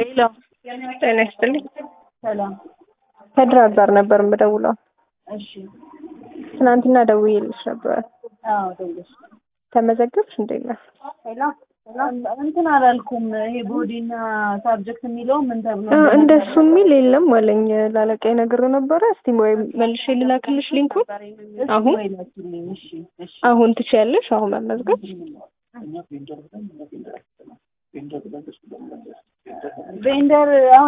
ሄሎ ጤና ይስጥልኝ። ሰላም። ከድራር ጋር ነበር የምደውለው። እሺ። ትናንትና ደውዬልሽ ነበር። አዎ ደውለሽ። ተመዘገብሽ? እንዴት ነህ? ሄሎ እንትን አላልኩም። ይሄ ቦዲና ሳብጀክት የሚለው ምን ተብሎ እ እንደሱ የሚል የለም አለኝ። ላለቃዬ ነግሬው ነበረ። እስቲ ወይ መልሼ ልላክልሽ ሊንኩን። አሁን ላኪልኝ። እሺ እሺ። አሁን ትችያለሽ? አሁን መመዝገብ ቬንደር